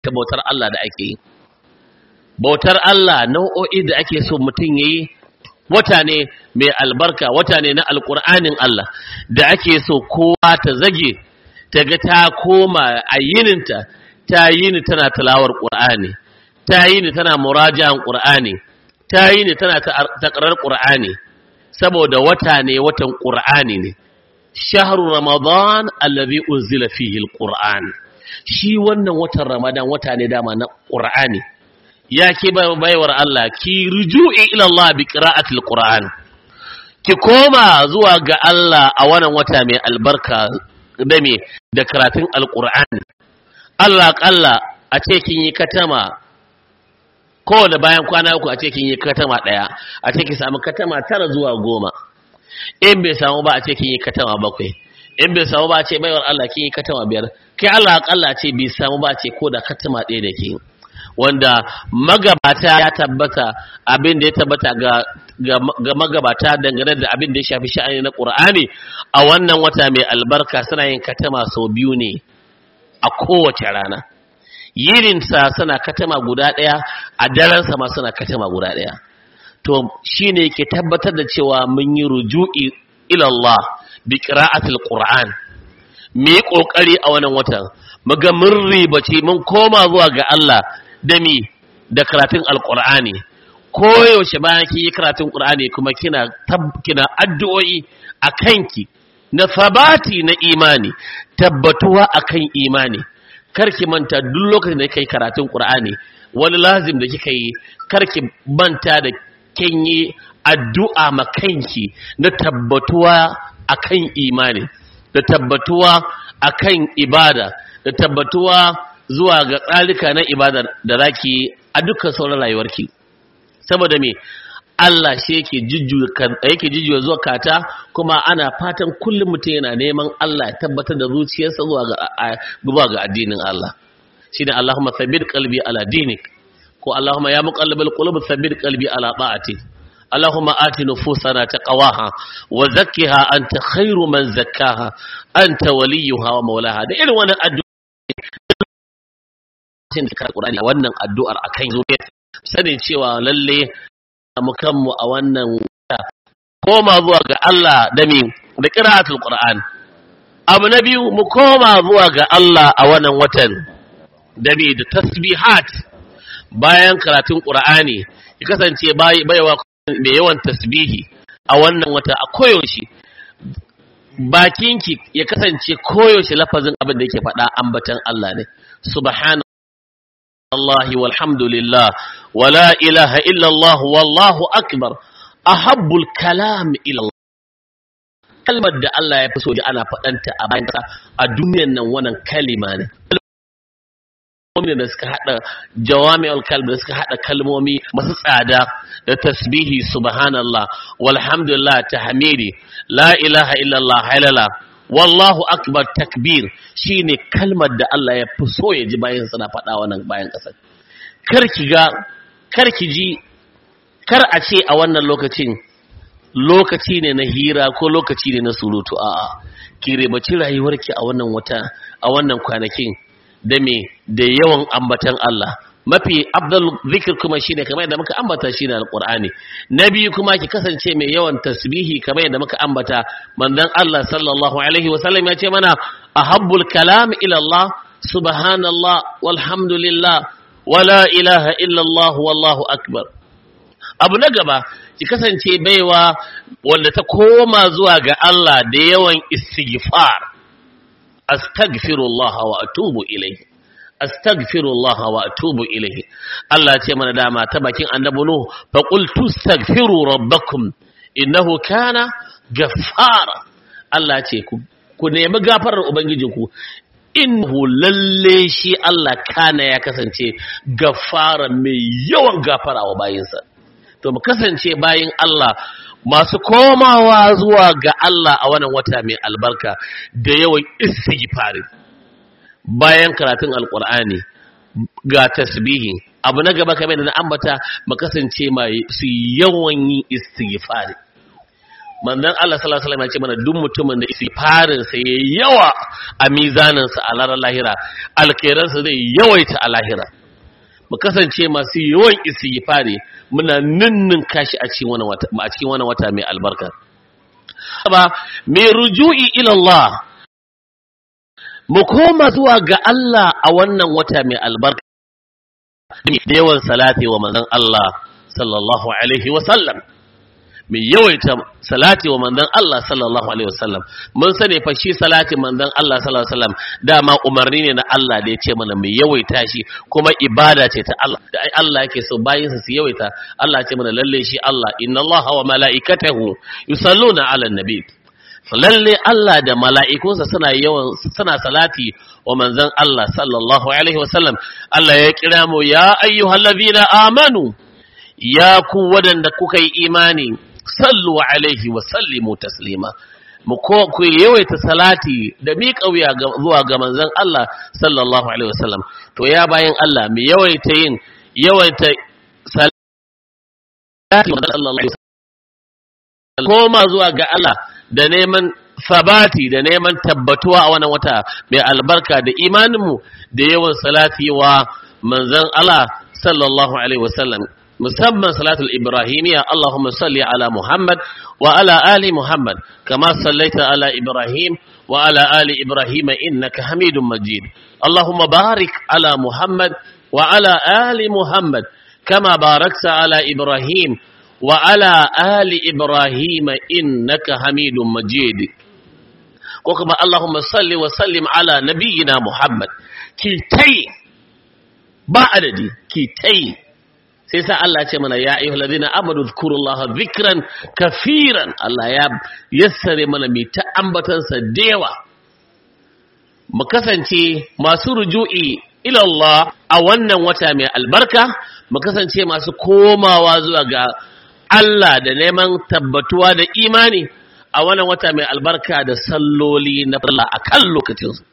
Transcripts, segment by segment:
ta bautar Allah da ake yi bautar Allah nau'o'i da ake so mutum yayi wata ne mai albarka wata ne na alkur'anin Allah da ake so kowa ta zage ta ga ta koma a yininta ta yini tana tilawar qur'ani ta yini tana murajan qur'ani ta yini tana taqrar qur'ani saboda wata ne watan qur'ani ne shahru ramadan allazi unzila fihi alquran shi wannan watan ramadan wata ne dama na qur'ani ya ke baiwar Allah ki ruju'i ila Allah bi qira'atil Qur'an ki koma zuwa ga Allah a wannan wata mai albarka da me da karatun alqur'ani Allah kalla a ce kin yi katama ko da bayan kwana uku a ce kin yi katama daya a ce ki samu katama tara zuwa goma in bai samu ba a ce kin yi katama bakwai in bai samu ba a ce baiwar Allah kin yi katama biyar kai Allah kalla ce bai samu ba a ce ko da katama ɗaya da ke wanda magabata ya tabbata abin da ya tabbata ga, ga, magabata dangane da abin da ya shafi sha'ani na ƙur'ani a wannan wata mai albarka suna yin katama sau biyu ne a kowace rana yininsa suna katama guda ɗaya a darensa ma suna katama guda ɗaya to shi ne ke tabbatar da cewa mun yi ruju'i ilallah bi qira'atil qur'an mu yi ƙoƙari a wannan watan mu ga mun ribace mun koma zuwa ga Allah da mi da karatun alkur'ani koyaushe bayan ki yi karatun qur'ani kuma kina kina addu'o'i a kanki na sabati na imani tabbatuwa akan imani karki manta duk lokacin da kai karatun qur'ani wani lazim da kika yi karki manta da kin yi addu'a ma kanki na tabbatuwa akan imani da tabbatuwa akan ibada da tabbatuwa zuwa ga tsarika na ibadar da zaki a dukkan sauran rayuwarki saboda me Allah shi yake jujjuya yake jujjuya zuwa kata kuma ana fatan kullum mutum yana neman Allah ya tabbatar da zuciyarsa zuwa ga zuwa ga addinin Allah shine Allahumma thabbit qalbi ala dinik ko Allahumma ya muqallibal qulub thabbit qalbi ala ta'atik اللهم آت نفوسنا تقواها وزكها أنت خير من زكاها أنت وليها ومولاها da irin wannan addu'a lokacin da karɓi Qur'ani a wannan addu'ar akan zuwa sanin cewa lalle mu kanmu a wannan koma zuwa ga Allah da mi da qira'atul Qur'an abu na biyu mu koma zuwa ga Allah a wannan watan da mi da tasbihat bayan karatun Qur'ani ya kasance baiwa mai yawan tasbihi a wannan wata a koyaushe bakinki ya kasance koyaushe lafazin abin da yake faɗa ambatan Allah ne subhana الله والحمد لله ولا إله إلا الله والله أكبر أحب الكلام إلى الله kalmar da Allah ya fi so da ana faɗanta a bayan a duniyar nan wannan kalima ne kalmomi da suka haɗa jawami'ul kalb da suka haɗa kalmomi masu tsada da tasbihi subhanallah walhamdulillah tahmidi la ilaha illallah halala wallahu akbar takbir shine kalmar da Allah ya fi so ya ji bayan suna faɗa wannan bayan ƙasar kar ki ga kar ki ji kar a ce a wannan lokacin lokaci ne na hira ko lokaci ne na surutu a'a ki rebaci rayuwarki a wannan wata a wannan kwanakin da me da yawan ambatan Allah mafi abdul zikir kuma shine kamar yadda muka ambata shine alqur'ani na biyu kuma ki kasance mai yawan tasbihi kamar yadda muka ambata manzon Allah sallallahu alaihi wasallam ya ce mana ahabbul kalam ila Allah subhanallah walhamdulillah wala ilaha illa Allah wallahu akbar abu na gaba ki kasance baiwa wanda ta koma zuwa ga Allah da yawan istighfar astaghfirullah wa atubu ilayhi astaghfirullah wa atubu ilayhi Allah ce mana dama ta bakin annabi nu fa qultu astaghfiru rabbakum innahu kana ghaffara Allah ce ku ku nemi gafarar ubangijinku innahu lalle shi Allah kana ya kasance gafara mai yawan gafara wa bayinsa to mu kasance bayin Allah masu komawa zuwa ga Allah a wannan wata mai albarka da yawan istighfari bayan karatun alkur'ani ga tasbihi abu na gaba kamar da na ambata mu kasance mai su yawan yin istighfari manzon Allah sallallahu alaihi wasallam ya ce mana duk mutumin da istighfarin sa yayi yawa a mizanin sa a ranar lahira alkhairan sa zai yawaita a lahira mu kasance masu yawan istighfari muna ninnin kashi a cikin wannan wata a cikin wannan wata mai albarka ba mai ruju'i ila Allah mu koma zuwa ga Allah a wannan wata mai albarka da yawan salati wa manzon Allah sallallahu alaihi wa sallam mai yawaita salati wa manzon Allah sallallahu alaihi wa sallam mun sani fa shi salati manzon Allah sallallahu alaihi wa sallam dama umarni ne na Allah da ya ce mana mai yawaita shi kuma ibada ce ta Allah da ai Allah yake so bayin su su yawaita Allah ya ce mana lalle shi Allah inna Allah wa mala'ikatahu yusalluna 'alan nabi lalle Allah da mala'ikunsa suna yawan suna salati wa manzon Allah sallallahu alaihi wasallam Allah ya kira mu ya ayyuhallazina amanu ya ku wadanda kuka yi imani sallu alaihi wa sallimu taslima mu ko ku yawaita salati da mi kauya zuwa ga manzon Allah sallallahu alaihi wasallam to ya bayan Allah mu yawaita yin yawaita salati wa sallallahu alaihi wasallam koma zuwa ga Allah da neman sabati da neman tabbatuwa a wannan wata mai albarka da imaninmu da yawan salati wa manzon Allah sallallahu alaihi wasallam musamman salatul ibrahimiyya Allahumma salli ala Muhammad wa ala ali Muhammad kama sallaita ala Ibrahim wa ala ali Ibrahim innaka Hamidum Majid Allahumma barik ala Muhammad wa ala ali Muhammad kama barakta ala Ibrahim وعلى آل إبراهيم إنك حميد مجيد وكما اللهم صل وسلم على نبينا محمد كي تي با عددي كي تي سيسا الله يقول يا أيها الذين آمنوا اذكروا الله ذكرا كثيرا الله يسر من ميتا أنبتا سديوا مكسنتي ما سرجوئي ila Allah a wannan wata mai albarka mu kasance masu komawa zuwa ga Allah da neman tabbatuwa da imani a wannan wata mai albarka da salloli na Allah a kan lokacinsu.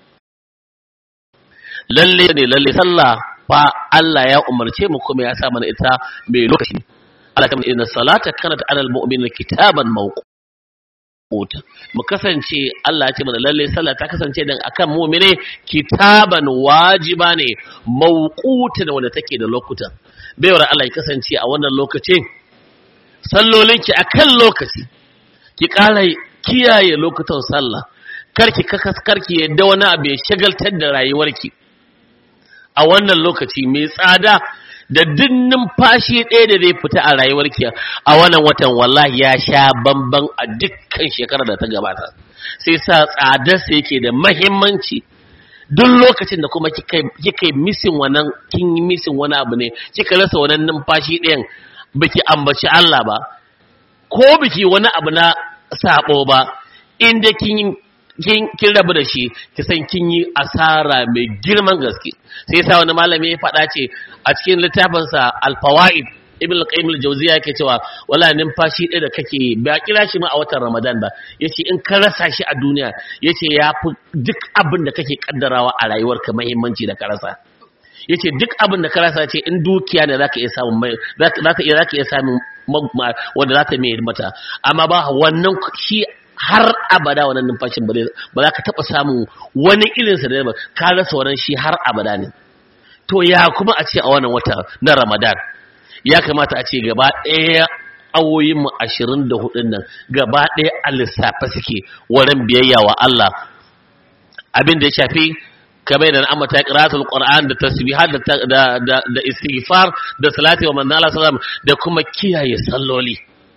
Lalle ne lalle sallah fa Allah ya umarce mu kuma ya sa mana ita mai lokaci. Allah kamar inna salata kanat alal mu'minin kitaban mawquta. Mu kasance Allah ya ce mana lalle sallah ta kasance dan akan mu'mine kitaban wajiba ne mawquta wanda take da lokuta. Baiwar Allah ya kasance a wannan lokacin sallolinki a kan lokaci ki ƙara kiyaye lokutan sallah karki karki yadda wani abu ya shagaltar da rayuwarki a wannan lokaci mai tsada da duk numfashi ɗaya da zai fita a rayuwarki a wannan watan wallahi ya sha bamban a dukkan shekarar da ta gabata sai sa tsadarsa yake da mahimmanci duk lokacin da kuma kika yi misin wannan kin yi misin wani abu ne kika rasa wannan numfashi ɗayan biki ambaci Allah ba ko biki wani abu na sabo ba inda kin kin kin rabu da shi ki san kin yi asara mai girman gaske sai yasa wani malami ya faɗa ce a cikin littafin sa al-fawaid ibn al-qayyim al-jawziya yake cewa wala numfashi ɗaya da kake ba kira shi ma a watan ramadan ba yace in ka rasa shi a duniya yace yafi duk abin da kake kaddarawa a rayuwarka muhimmanci da ka rasa yace duk abin da ka rasa ce in dukiya ne zaka iya samun mai zaka iya zaka iya samun wanda zaka mai mata amma ba wannan shi har abada wannan numfashin ba ba za ka taba samun wani irin sa da ba ka rasa wannan shi har abada ne to ya kuma a ce a wannan wata na Ramadan ya kamata a ce gaba ɗaya awoyin mu 24 nan gaba ɗaya a lissafa suke wurin biyayya wa Allah abin da ya shafi kamar da amma ta qira'atul qur'an da tasbihat da da da istighfar da salati wa manzo Allah sallam da kuma kiyaye salloli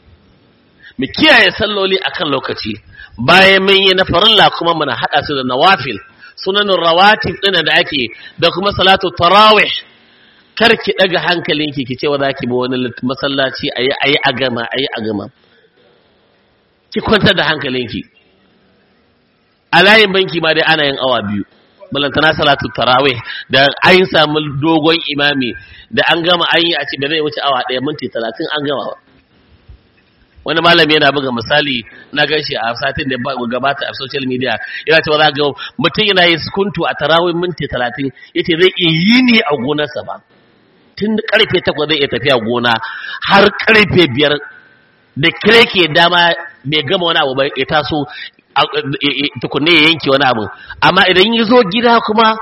mu kiyaye salloli akan lokaci bayan mun yi na farilla kuma muna hada su da nawafil sunanun rawatib din da ake da kuma salatu tarawih kar ki daga hankalinki ki ce wa zaki bi wani masallaci ayi ayi a gama ayi a gama ki kwantar da hankalinki a layin banki ma dai ana yin awa biyu balantana salatu tarawih da an samu dogon imami da an gama an yi a ce da zai wuce awa ɗaya minti talatin an gama ba wani malami yana buga misali na gashi a satin da gabata a social media yana cewa za ga mutum yana yin sukuntu a tarawih minti talatin yace zai iya yi ne a gonarsa ba tun karfe takwas zai iya tafiya gona har karfe biyar da kire ke dama bai gama wani abu ba ya taso tukunne ya yanke wani abu amma idan ya zo gida kuma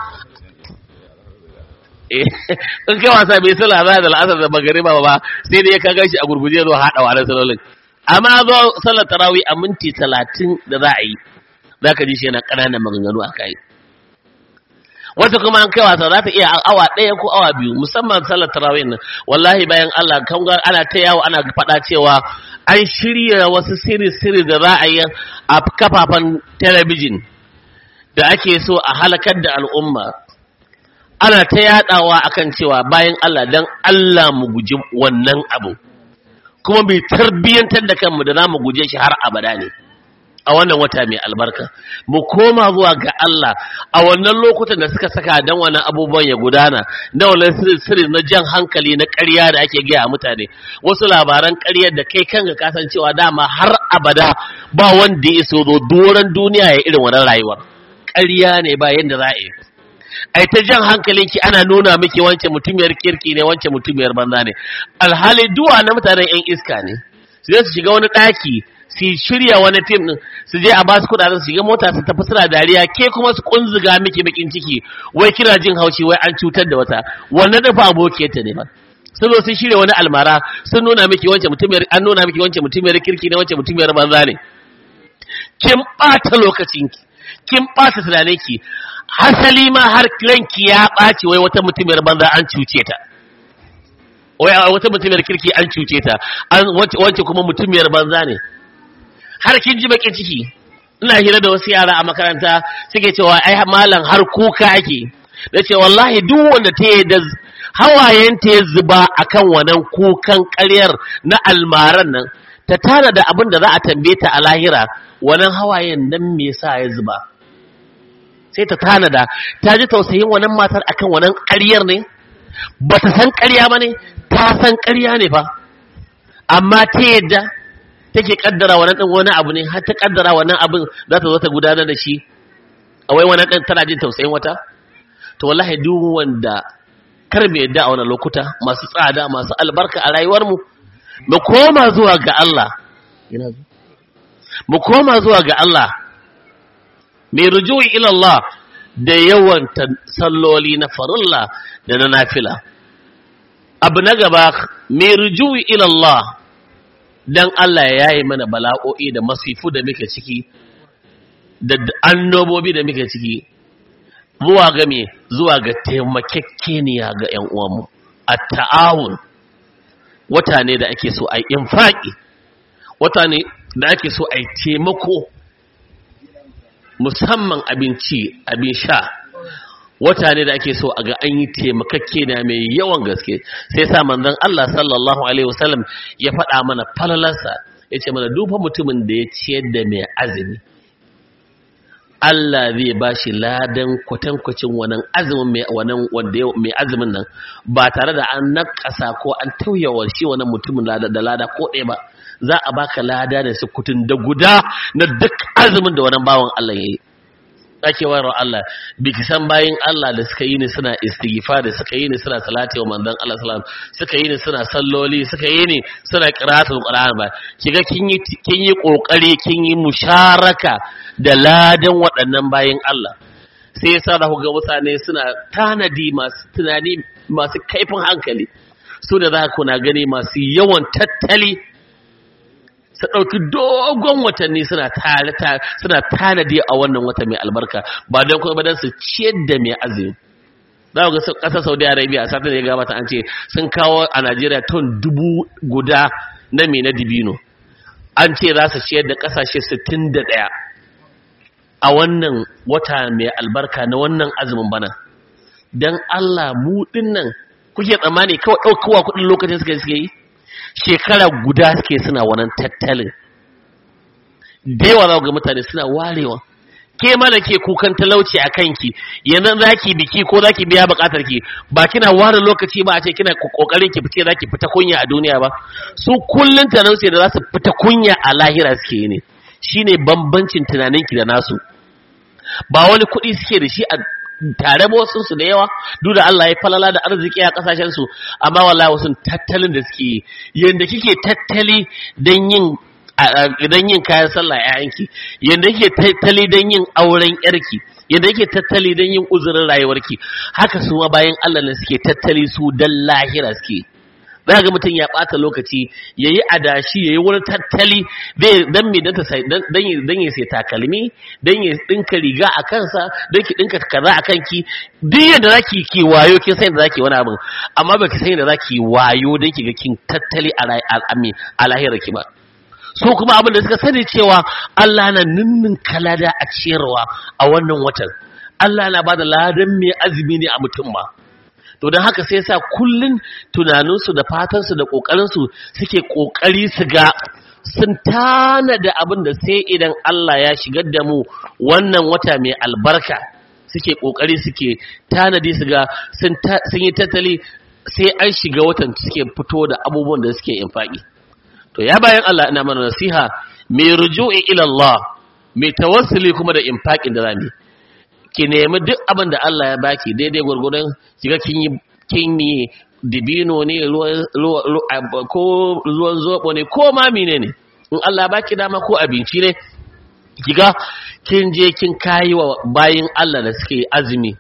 in kai wasa bai sala ba da al'asar da magariba ba sai dai ka gan shi a gurguje zo haɗa wa salolin amma zo sallar tarawih a minti talatin da za a yi za ka ji shi yana ƙananan maganganu a kai wata kuma an kai wasa za ta iya awa ɗaya ko awa biyu musamman sallar tarawih nan wallahi bayan Allah kan ga ana ta yawo ana faɗa cewa an shirya wasu siri-siri da za a yi a kafafen talabijin da ake so a halakar da al'umma ana ta yadawa akan cewa bayan Allah dan Allah mu guji wannan abu kuma bai tarbiyyantar da kanmu da za mu guje shi har abada ne a wannan wata mai albarka mu koma zuwa ga Allah a wannan lokutan da suka saka dan wannan abubuwan ya gudana na wannan sirri na jan hankali na ƙarya da ake gaya mutane wasu labaran ƙaryar da kai kanka kasancewa dama har abada ba wanda ya so zo doron duniya ya irin wannan rayuwar ƙarya ne ba yanda za a yi ai ta jan hankalinki ana nuna miki wance mutumiyar kirki ne wance mutumiyar banza ne alhali duwa na mutanen yan iska ne su je su shiga wani ɗaki su shirya wani tim din su je a ba su kudaden su shiga mota su tafi suna dariya ke kuma su kunzuga miki bakin ciki wai kina jin haushi wai an cutar da wata wannan da fa abokiyar ta ne ba sun zo sun shirya wani almara sun nuna miki wance mutumiyar an nuna miki wance mutumiyar kirki ne wance mutumiyar banza ne kin ɓata lokacinki kin ɓata tunaninki hasali ma har ranki ya ɓaci wai wata mutumiyar banza an cuce ta wai wata mutumiyar kirki an cuce ta an wance kuma mutumiyar banza ne har kin ji bakin ciki ina hira da wasu yara a makaranta suke cewa ai malam har kuka ake da ce wallahi duk wanda ta yi da hawayen ta ya zuba akan wannan kukan ƙaryar na almaran nan ta tana da abin da za a tambaye ta a lahira wannan hawayen nan me yasa ya zuba sai ta tanada ta ji tausayin wannan matar akan wannan ƙaryar ne ba ta san ƙarya ba ne ta san ƙarya ne fa amma ta yadda take kaddara wannan ɗin wani abu ne har ta kaddara wannan abin za ta zo ta gudanar da shi a wai wannan ɗin tana jin tausayin wata to wallahi duk wanda kar mu yadda a wannan lokuta masu tsada masu albarka a rayuwarmu mu koma zuwa ga Allah mu koma zuwa ga Allah mai rujui ila Allah da yawan salloli na farilla da na nafila abu na gaba mai rujui ila Allah dan Allah ya yi mana bala'o'i da masifu da muke ciki da annobobi da muke ciki zuwa ga me zuwa ga taimakekeniya ga ƴan uwanmu at-ta'awun wata ne da ake so ai infaki wata ne da ake so ai taimako musamman abinci abin sha wata ne da ake so a ga an yi taimakakke na mai yawan gaske sai sa manzon Allah sallallahu alaihi wasallam ya faɗa mana falalarsa ya ce mana duba mutumin da ya ciyar da mai azumi Allah zai ba shi ladan kwatankwacin wannan azumin mai wannan wanda mai azumin nan ba tare da an nakasa ko an tauyawa shi wannan mutumin da lada ko ɗaya ba za a baka lada da sukutun da guda na duk azumin da wannan bawan Allah ya yi ake wayar Allah biki san bayin Allah da suka yi ni suna istighfar da suka yi ni suna salati wa manzon Allah sallallahu suka yi ni suna salloli suka yi ni suna qira'atul qur'an ba kiga kin yi kin yi kokari kin yi musharaka da ladan waɗannan bayin Allah sai yasa da ga mutane suna tanadi masu tunani masu kaifin hankali su da za ku na gani masu yawan tattali su ɗauki dogon watanni suna suna tanadi a wannan wata mai albarka ba don kuma badan su ciyar da mai azumi za ga ƙasar saudi arabia a satin da ya gabata an ce sun kawo a najeriya ton dubu guda na mai na dibino an ce za su ciyar da ƙasashe 61 a wannan wata mai albarka na wannan azumin bana don allah mu nan kuke tsammani kawai ɗaukowa kuɗin lokacin suka suke yi shekara guda suke suna wannan tattalin da yawa za ga mutane suna warewa ke mana ke kukan talauci a kanki yanzu za ki biki ko za ki biya bukatar ki ba kina ware lokaci ba a ce kina kokarin ki fice za ki fita kunya a duniya ba su kullun talauci da za su fita kunya a lahira suke yi ne shine bambancin tunaninki da nasu ba wani kuɗi suke da shi a tare ba wasu su da yawa duk da Allah ya falala da arziki a kasashen su amma wallahi wasu tattalin da suke yi yanda kike tattali dan yin dan yin kayan sallah yayanki yanda kike tattali dan yin auren yarki yanda yake tattali dan yin uzurin rayuwarki haka su ma bayan Allah ne suke tattali su dan lahira suke za ga mutum ya ɓata lokaci ya yi adashi ya yi wani tattali don me don ya sai takalmi don ya ɗinka riga a kansa don ki ɗinka kaza a kanki duk yadda za ki ki wayo kin san yadda za ki wani abin amma ba ki san yadda za ki wayo don ki ga kin tattali a lahirar ki ba so kuma abin da suka sani cewa Allah na ninnin kalada a ciyarwa a wannan watan Allah na ba da ladan mai azumi ne a mutum ma to don haka sai sa kullun tunaninsu da fatansu da ƙoƙarinsu suke ƙoƙari su ga sun tana da abin da sai idan Allah ya shigar da mu wannan wata mai albarka suke ƙoƙari suke tanadi su ga sun yi tattali sai an shiga watan suke fito da abubuwan da suke infaki to ya bayan Allah ina mana nasiha mai ruju'i ila Allah mai tawassuli kuma da infakin da zamu ki nemi duk abin da Allah ya baki daidai gwargwadon kiga kin yi kin yi dibino ne ko ruwan zobo ne ko ma mine ne in Allah baki dama ko abinci ne kiga kin je kin kayi wa bayin Allah da suke azumi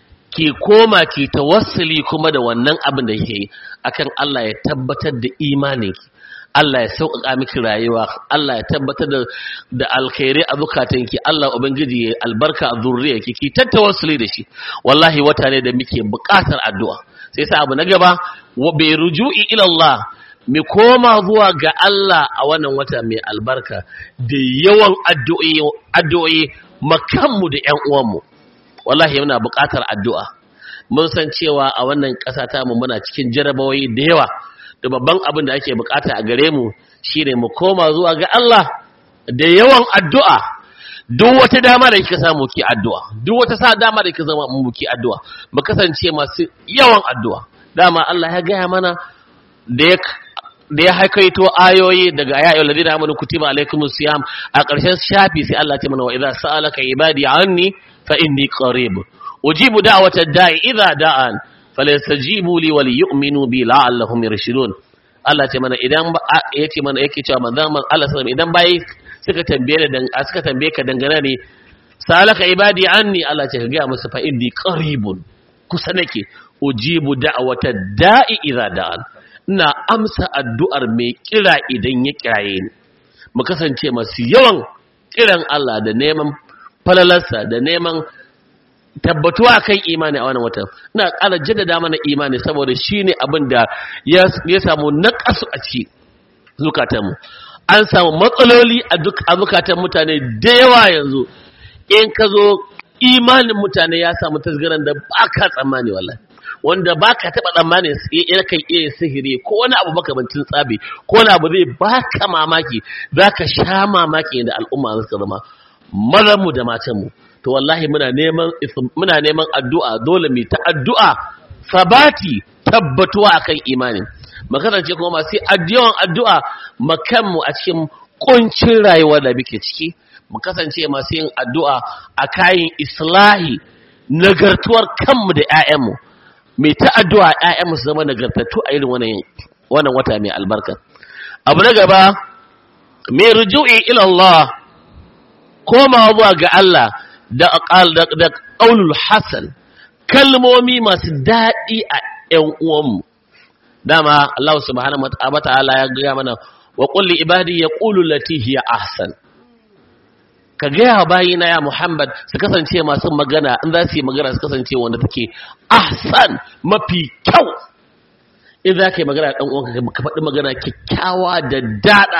ki koma ki tawassuli kuma da wannan abin da kike yi akan Allah ya tabbatar da imaninki Allah ya sauƙaƙa miki rayuwa Allah ya tabbatar da da alkhairi a zukatanki Allah ubangiji ya albarka a zurriyarki ki tattawassuli da shi wallahi wata ne da muke buƙatar addu'a sai sa abu na gaba wa bai ruju'i ila Allah mi koma zuwa ga Allah a wannan wata mai albarka da yawan addu'o'i addu'o'i makanmu da ƴan uwanmu wallahi muna buƙatar addu'a mun san cewa a wannan ƙasa ta mu muna cikin jarabawoyi da yawa da babban abin da ake bukata a gare mu shine mu koma zuwa ga Allah da yawan addu'a duk wata dama da kika samu ki addu'a duk wata sa dama da kika zama mu ki addu'a mu kasance masu yawan addu'a dama Allah ya gaya mana da ya da ya haikaito ayoyi daga ya ayyuhal ladina amanu kutiba alaikumus siyam a ƙarshen shafi sai Allah ya mana wa idza sa'alaka ibadi anni fa inni qarib ujibu da'watad da'i idza da'an falyastajibu li wal yu'minu bi la'allahum yarshudun Allah ce mana idan yace mana yake cewa manzon Allah sallallahu idan bai suka tambaye da suka tambaye ka dangane ne salaka ibadi anni Allah ce ka ga musu fa inni qaribun kusa nake ujibu da'wata da'i idza da'an ina amsa addu'ar mai kira idan ya kiraye ni mu kasance masu yawan kiran Allah da neman falalarsa da neman tabbatuwa kan imani a wannan watan ina ƙara jaddada mana imani saboda shine abin da ya samu naƙasu a ciki zukatanmu an samu matsaloli a duk a zukatan mutane da yawa yanzu in ka zo imanin mutane ya samu tasgaran da ba ka tsammani wallahi wanda ba ka taɓa tsammani ya kan iya sihiri ko wani abu makamancin tsabi ko wani abu zai ba ka mamaki za ka sha mamaki da al'umma suka zama mazanmu da matanmu to wallahi muna neman muna neman addu'a dole mu ta addu'a sabati tabbatuwa akan imani mu kasance kuma masu addu'an addu'a makanmu a cikin kuncin rayuwar da muke ciki mu kasance masu yin addu'a a kayan islahi nagartuwar kanmu da ƴaƴanmu mai ta addu'a ƴaƴanmu su zama nagartattu a irin wannan wannan wata mai albarka abu na gaba mai ruju'i ila Allah komawa zuwa ga Allah da da qaulul hasan kalmomi masu daɗi a ƴan uwanmu dama Allah subhanahu wa ta'ala ya ga mana wa qul li ibadi yaqulu lati hiya ahsan ka gaya bayina ya Muhammad su kasance masu magana in za su yi magana su kasance wanda take ahsan mafi kyau in za ka yi magana ɗan uwanka ka faɗi magana kyakkyawa da daɗa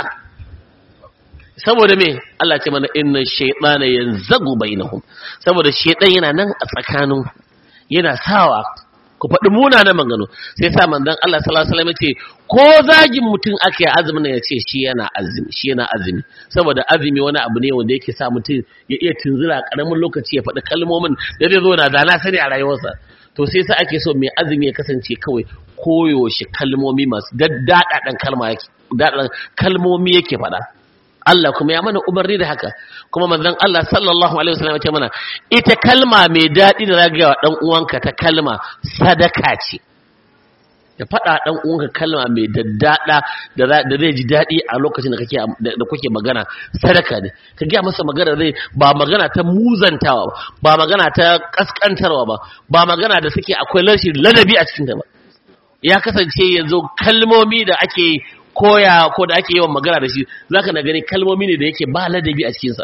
saboda me Allah ce mana inna shaytana yanzagu bainahum saboda shaytan yana nan a tsakanin yana sawa ku faɗi munanan maganganu sai sa manzon Allah sallallahu alaihi wasallam ce ko zagin mutum aka yi azumin ya ce shi yana azumi shi yana azumi saboda azumi wani abu ne wanda yake sa mutum ya iya tunzura karamin lokaci ya faɗi kalmomin da zai zo na da na sani a rayuwarsa to sai sa ake so mai azumi ya kasance kawai koyaushe kalmomi masu daddaɗaɗan kalma yake kalmomi yake faɗa Allah kuma ya mana umarni da haka kuma manzon Allah sallallahu alaihi wasallam ya ce mana ita kalma mai daɗi da zagayawa dan uwanka ta kalma sadaka ce ya faɗa ɗan uwanka kalma mai daddada da zai ji daɗi a lokacin da kake da kuke magana sadaka ne ka gaya masa magana zai ba magana ta muzantawa ba ba magana ta kaskantarwa ba ba magana da suke akwai rashin ladabi a cikin ta ba ya kasance yanzu kalmomi da ake koya ko da ake yawan magana da shi zaka na gani kalmomi ne da yake ba ladabi a cikin sa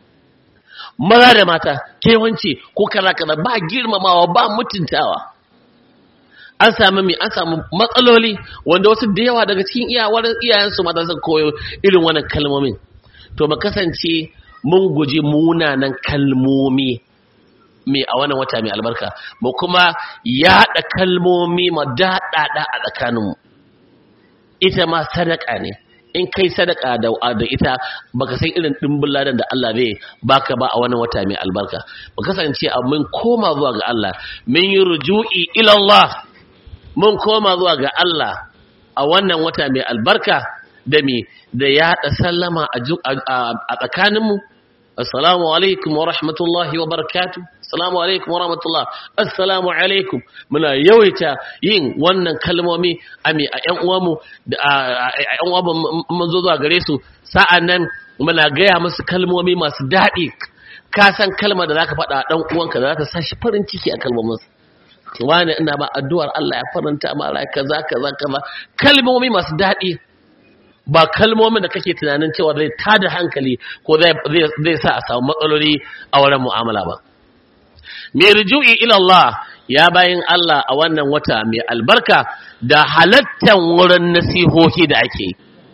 maza da mata kewanci ko kaza kaza ba girmamawa ba mutuntawa an samu mi an samu matsaloli wanda wasu da yawa daga cikin iyawar iyayensu mata sun koyo irin wannan kalmomin to mu kasance mun guji munanan kalmomi mai a wannan wata mai albarka mu kuma yaɗa kalmomi ma daɗaɗa a tsakaninmu ita ma sadaka ne in kai sadaka da da ita baka san irin dimbin ladan da Allah zai baka ba a wannan wata mai albarka mu kasance a mun koma zuwa ga Allah mun yi ruju'i ila Allah mun koma zuwa ga Allah a wannan wata mai albarka da mi da yaɗa sallama a tsakaninmu assalamu alaikum wa rahmatullahi wa barakatuh assalamu alaikum wa rahmatullah assalamu alaikum muna yawaita yin wannan kalmomi a mi a ƴan uwanmu da a ƴan uwanmu mun zo zuwa gare su sa'an nan muna gaya musu kalmomi masu daɗi ka san kalmar da zaka faɗa ɗan uwanka da za ta sa shi farin ciki a kalmominsa wani ina ba addu'ar Allah ya faranta ma rai kaza kaza kaza kalmomi masu daɗi ba kalmomin da kake tunanin cewa zai tada hankali ko zai sa a samu matsaloli a wurin mu'amala ba mai rujui ila Allah ya bayin Allah a wannan wata mai albarka da halattan wurin nasihohi da ake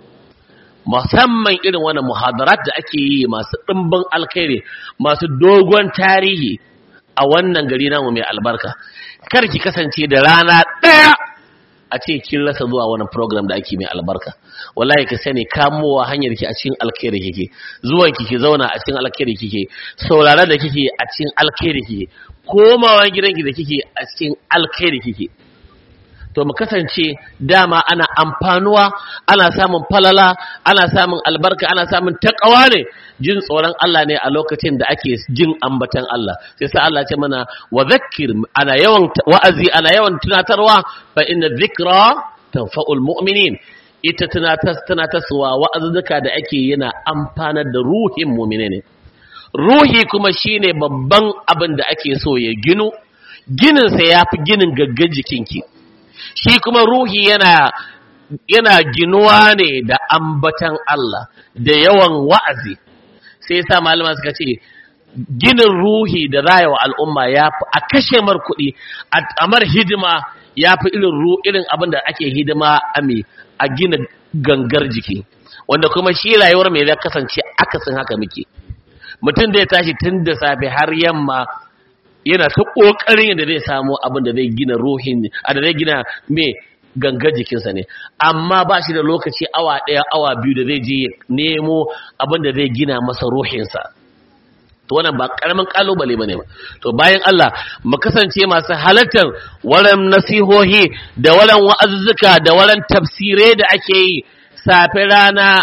musamman irin wannan muhadarat da ake yi masu ɗimbin alkhairi masu dogon tarihi a wannan gari namu mai albarka kar ki kasance da rana ɗaya a ce kin rasa zuwa wani program da ake mai albarka wallahi ka sani kamowa hanyar ki a cikin alkhairi kike zuwan ki ki zauna a cikin alkhairi kike sauraron da kike a cikin alkhairi kike komawa gidanki da kike a cikin alkhairi kike to mu kasance dama ana amfanuwa ana samun falala ana samun albarka ana samun takawa ne jin tsoron Allah ne a lokacin da ake jin ambatan Allah sai sa Allah ce mana wa zakkir ana yawan wa'azi ana yawan tunatarwa fa inna dhikra tanfa'ul mu'minin ita tunatas tunataswa wa'azuka da ake yana amfanar da ruhin mu'mine ne ruhi kuma shine babban abin da ake so ya ginu ginin sa yafi ginin gaggan jikinki shi kuma ruhi yana yana ginuwa ne da ambatan Allah da yawan wa'azi sai sa malama suka ce ginin ruhi da rayawa al'umma ya fi a kashe mar kuɗi a mar hidima ya fi irin ru irin abin da ake hidima a me a gina gangar jiki wanda kuma shi rayuwar mai zai kasance akasin haka muke mutum da ya tashi tun da safe har yamma yana ta ƙoƙarin yadda zai samu abin da zai gina ruhin a da zai gina me gangar jikinsa ne amma ba shi da lokaci awa ɗaya awa biyu da zai je nemo abin da zai gina masa ruhinsa to wannan ba karamin kalubale bane ba to bayan Allah mu kasance masu halartar waran nasihohi da waran wa'azzuka da waran tafsirai da ake yi safe rana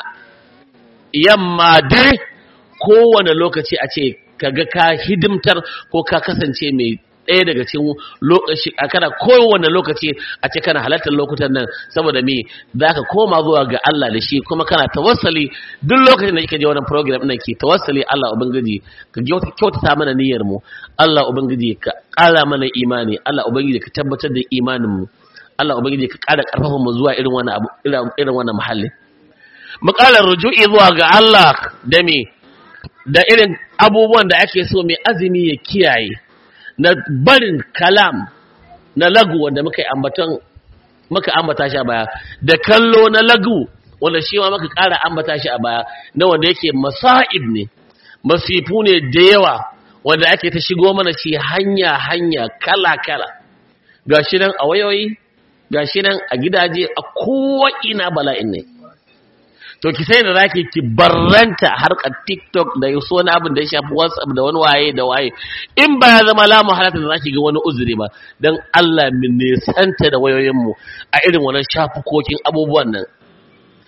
yamma dare kowane lokaci a ce kaga ka hidimtar ko ka kasance mai ɗaya daga cikin lokaci a kana kowane lokaci a ce kana halartar lokutan nan saboda me za ka koma zuwa ga Allah da shi kuma kana tawassali duk lokacin da kika je wannan program ɗin ke tawassali Allah ubangiji ka kyautata mana niyyar mu Allah ubangiji ka ƙara mana imani Allah ubangiji ka tabbatar da imanin mu Allah ubangiji ka ƙara ƙarfafa mu zuwa irin wannan abu irin wannan muhalli mu ƙara ruju'i zuwa ga Allah da me da irin abubuwan da ake so mai azumi ya kiyaye na barin kalam na lagu wanda muka ambaton muka ambata shi a baya da kallo na lagu wanda shi ma muka ƙara ambata shi a baya na wanda yake masa'ib ne masifu ne da yawa wanda ake ta shigo mana shi hanya hanya kala kala gashi nan a wayoyi gashi nan a gidaje a kowa ina bala'in ne to ki sai da zaki ki barranta harkar TikTok da yaso wani abin da ya shafi WhatsApp da wani waye da waye in ba ya zama lamu halatta da zaki ga wani uzuri ba dan Allah min ne santa da wayoyin mu a irin wannan shafukokin abubuwan nan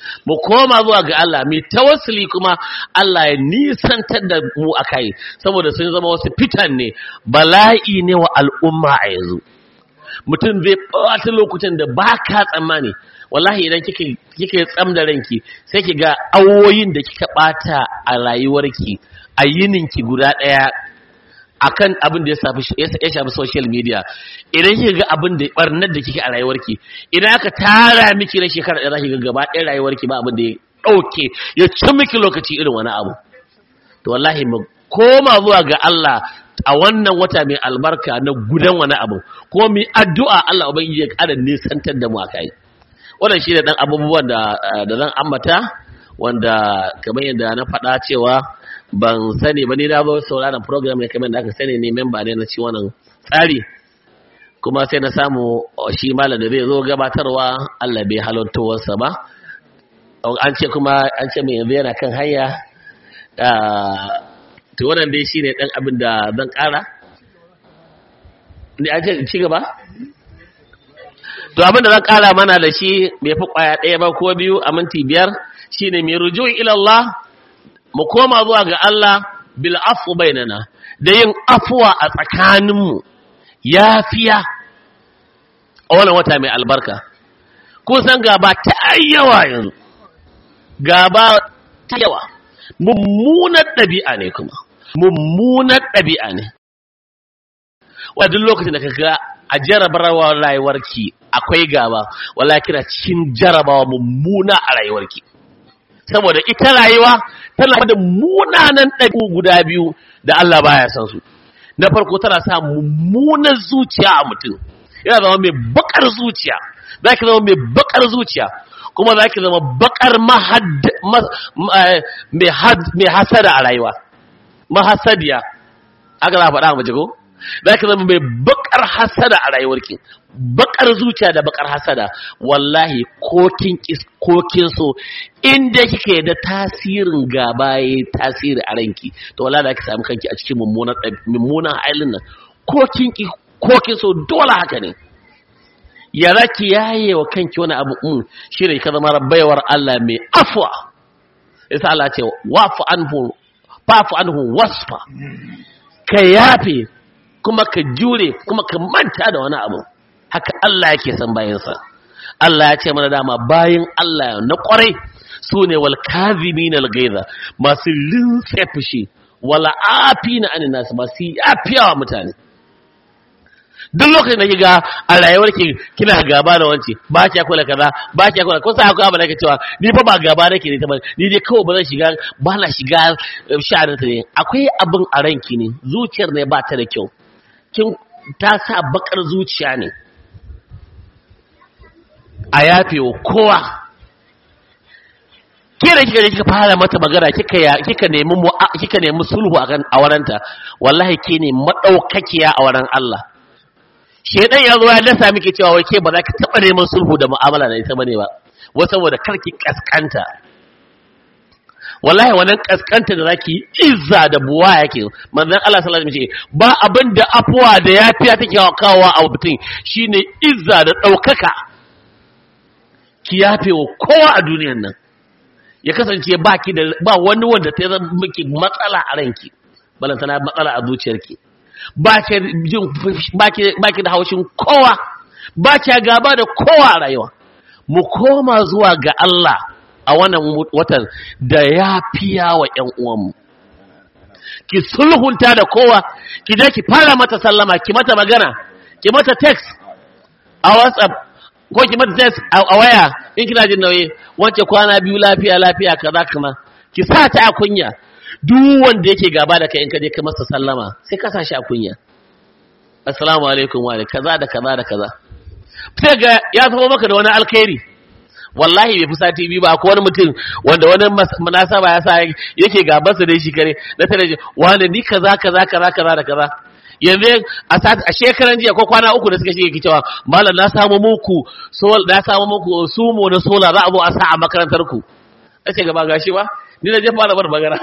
mu koma zuwa ga Allah mai tawassuli kuma Allah ya nisantar da mu akai saboda sun zama wasu fitan ne bala'i ne wa al'umma a yanzu mutum zai ɓata lokutan da ba ka tsammani wallahi idan kika tsam da ranki sai ki ga awoyin da kika ɓata a rayuwarki a yininki guda ɗaya akan abin da ya shafi ya shafi social media idan kika ga abin da barnar da kike a rayuwarki idan aka tara miki na shekara ɗaya zaki ga gaba ɗaya rayuwarki ba abin da ya ɗauke ya ci miki lokaci irin wani abu to wallahi mu koma zuwa ga Allah a wannan wata mai albarka na gudan wani abu ko mu addu'a Allah ubangiji ya ƙara nisantar da mu a kai wannan shi ne ɗan abubuwan da da zan ambata wanda kamar yadda na faɗa cewa ban sani ba ni na zo sauraron program ne kamar da aka sani ne memba ne na ci wannan tsari kuma sai na samu shi malam da zai zo gabatarwa Allah bai halartowarsa ba an ce kuma an ce mai yanzu yana kan hanya to wannan dai shine dan abin da zan kara ne an ce ci gaba to abin da zan kara mana da shi bai fi kwaya ɗaya ba ko biyu a minti biyar shine mai ruju ila Allah mu koma zuwa ga Allah bil afu bainana da yin afuwa a tsakaninmu yafiya a wannan wata mai albarka kusan gaba ta yawa yanzu gaba ta yawa mummunar ɗabi'a ne kuma mummunar ɗabi'a ne wa duk lokacin da ka ga a jarabawa rayuwarki akwai gaba wala kira cikin jarabawa mummuna a rayuwarki saboda ita rayuwa tana da munanan ɗabi'u guda biyu da Allah baya san su na farko tana sa mummunar zuciya a mutum yana zama mai bakar zuciya za ki zama mai bakar zuciya kuma za ki zama bakar mai hasada a rayuwa mahasadiya aka za a faɗa mace ko za ki zama mai bakar hasada a rayuwarki bakar zuciya da bakar hasada wallahi kokin kokin so inda kike da tasirin gaba yayi tasiri a ranki to wallahi za ki samu kanki a cikin mummunan mummunan halin nan kokin kokin so dole haka ne ya za ki yaye wa kanki wani abu un shi ne ka zama baiwar Allah mai afwa isa Allah ce wafu anhu fafu anhu wasfa ka yafe kuma ka jure kuma ka manta da wani abu haka Allah yake san bayansa Allah ya ce mana dama bayan Allah na kwarai su ne wal kazimin al gaiza masu lintse fushi wala afina anin nasu masu yafiyawa mutane duk lokacin da kiga a rayuwar ki kina gaba da wance ba ki kula kaza ba ki kula kun sa akwai abin da ke cewa ni fa ba gaba nake ne ta ba ni dai kawai ba zan shiga ba na shiga sha'anin ta ne akwai abin a ranki ne zuciyar ne ba ta da kyau kin ta sa bakar zuciya ne a yafe wa kowa ke da kika je kika fara mata magana kika kika nemi kika nemi sulhu a waranta wallahi ke ne madaukakiya a waran Allah shedan ya zo ya dasa miki cewa wai ke ba za ka taba neman sulhu da mu'amala da ita bane ba wa saboda karki kaskanta wallahi wannan kaskanta da zaki izza da buwa yake manzon Allah sallallahu alaihi wasallam ba abin da afuwa da yafiya take kawowa a mutum shine izza da daukaka ki yafe wa kowa a duniyar nan ya kasance baki da ba wani wanda ta zama miki matsala a ranki balantana matsala a zuciyarki ba ki da haushin kowa ba ki gaba da kowa a rayuwa mu koma zuwa ga Allah a wannan watan da ya fiya wa ‘yan uwanmu ki sulhunta da kowa ki je ki fara mata sallama ki mata magana ki mata text a whatsapp ko ki mata text a waya in kina jin nauyi wance kwana biyu lafiya lafiya kaza kuma ki sa ta a kunya duk wanda yake gaba da kai in ka je ka masa sallama sai ka sashi a kunya assalamu alaikum wa kaza da kaza da kaza sai ga ya zama maka da wani alkhairi wallahi bai fi sati biyu ba ko wani mutum wanda wani munasaba ya sa yake gaban sa da shi kare na tare shi wani ni kaza kaza kaza kaza da kaza yanzu a shekaran jiya ko kwana uku da suka shige cewa malam na samu muku sol na samu muku sumo na sola za a zo a sa a makarantar ku nace gaba gashi ba ni da je fara bar magana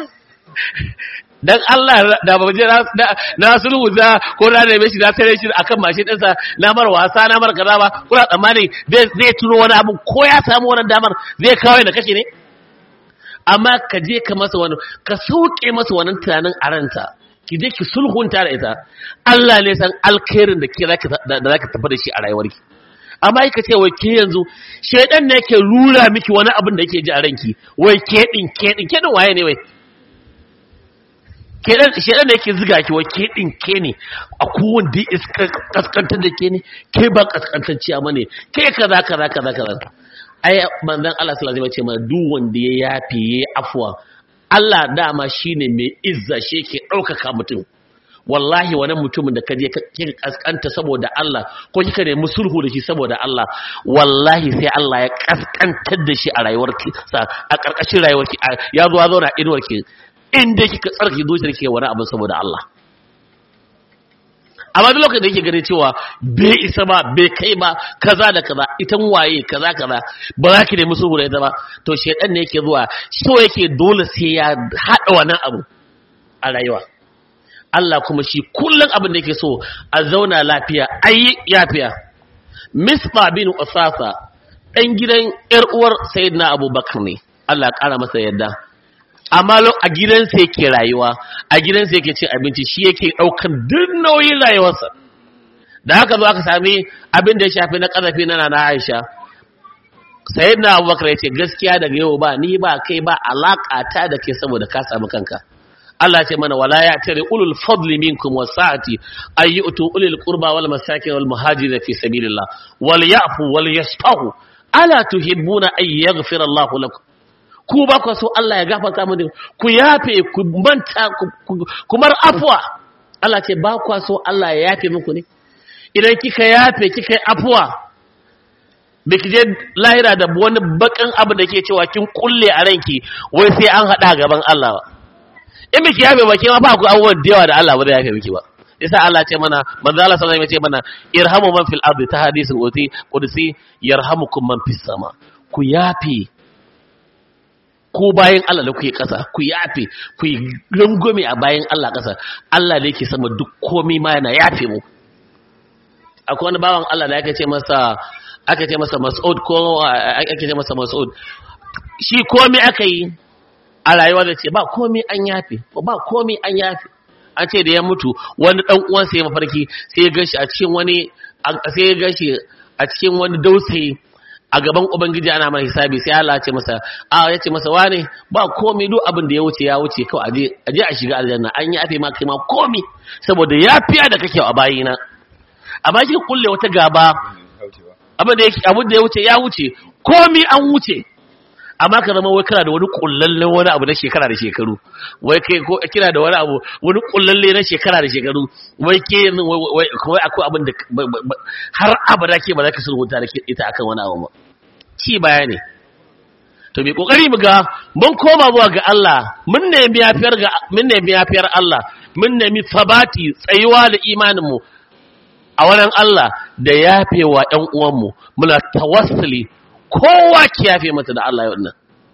dan Allah da ba je na sulhu za ko na neme shi na tare shi akan mashin ɗinsa na mar wasa na mar kaza ba kuna tsammani zai tuno wani abu ko ya samu wannan damar zai kawai da kashe ne amma ka je ka masa wani ka sauke masa wannan tunanin a ranta ki je ki sulhunta da ita Allah ne san alkhairin da ke da zaka tafi da shi a rayuwarki amma ka ce wai ke yanzu shedan ne yake rura miki wani abin da yake ji a ranki wai ke din ke din ke din waye ne wai kedan shedan da yake ziga ki wa ke din ke ne a kowan da iska kaskantar da ke ne ke ba kaskantacciya ma ne ke kaza kaza kaza kaza ai manzon Allah sallallahu alaihi wasallam ce mana duk wanda ya yafe ya afwa Allah dama shine mai izza shi yake ɗaukaka mutum wallahi wani mutumin da kaje kika kaskanta saboda Allah ko kika nemi sulhu da shi saboda Allah wallahi sai Allah ya kaskantar da shi a rayuwarki sa a karkashin rayuwarki ya zo ya zo na inuwarki inda kika tsarki zuciyar ke wani abin saboda Allah amma duk lokacin da yake ganin cewa bai isa ba bai kai ba kaza da kaza itan waye kaza kaza ba za ki nemi sulhu da ita ba to shedan ne yake zuwa so yake dole sai ya hada wannan abu a rayuwa Allah kuma shi kullum abin da yake so a zauna lafiya ayi yafiya Misba bin Usasa dan gidan yar uwar Sayyidina Abubakar ne Allah ya kara masa yadda amma a gidansa yake rayuwa a gidansa yake cin abinci shi yake ɗaukan duk nauyin rayuwarsa da haka zo aka sami abin da ya shafi na ƙazafi na nana aisha sai na abubakar ya ce gaskiya daga yau ba ni ba kai ba alaƙa ta da ke saboda ka samu kanka Allah ce mana wala ya tare ulul fadli minkum wasa'ati ay yu'tu ulil qurba wal masakin wal muhajirin fi sabilillah wal ya'fu wal yasfahu ala tuhibbuna ay yaghfira Allahu lakum ku ba ku so Allah ya gafarta mu ku yafe ku manta ku mar afwa Allah ce ba ku so Allah ya yafe muku ne idan kika yafe kika yi afwa biki je lahira da wani bakan abu da ke cewa kin kulle a ranki wai sai an hada gaban Allah ba in biki yafe ba ke ma ba ku abubuwan da yawa da Allah ba zai yafe miki ba yasa Allah ce mana manzo Allah sallallahu alaihi wasallam ya ce mana irhamu man fil ardi ta hadisin qudsi yarhamukum man fis sama ku yafe ko bayan Allah da kuke ƙasa ku yafe ku yi rungume a bayan Allah ƙasa Allah da yake sama duk komai ma yana yafe mu akwai wani bawan Allah da aka ce masa aka ce masa Mas'ud ko aka ce masa Mas'ud shi komai aka yi a rayuwa da ce ba komai an yafe ba komai an yafe an ce da ya mutu wani dan uwansa ya mafarki sai ya gashi a cikin wani sai ya gashi a cikin wani dausayi a gaban ubangiji ana mana hisabi sai Allah ya ce masa a ya ce masa wane ba komai duk abin da ya wuce ya wuce kawai aje aje a shiga aljanna an yi afe ma kai ma komai saboda yafiya da kake a bayina amma kika kulle wata gaba abin da yake abin da ya wuce ya wuce komai an wuce amma ka zama wai kana da wani kullallen wani abu na shekara da shekaru wai kai ko kina da wani abu wani kullalle na shekara da shekaru wai ke wai wai akwai abin da har abada ke ba za ka sulhunta da ita akan wani abu ba ci baya ne to mai kokari mu ga mun koma zuwa ga Allah mun nemi yafiyar ga mun nemi yafiyar Allah mun nemi sabati tsayuwa da imanin mu a wannan Allah da yafewa ƴan uwan mu muna tawassuli kowa ki yafe mata da Allah yau nan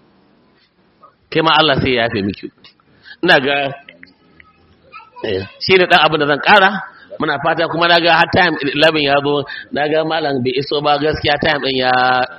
kai ma Allah sai ya yafe miki ina ga shi ne dan abin da zan kara muna fata kuma na ga har time 11 ya zo na ga malam bai iso ba gaskiya time din ya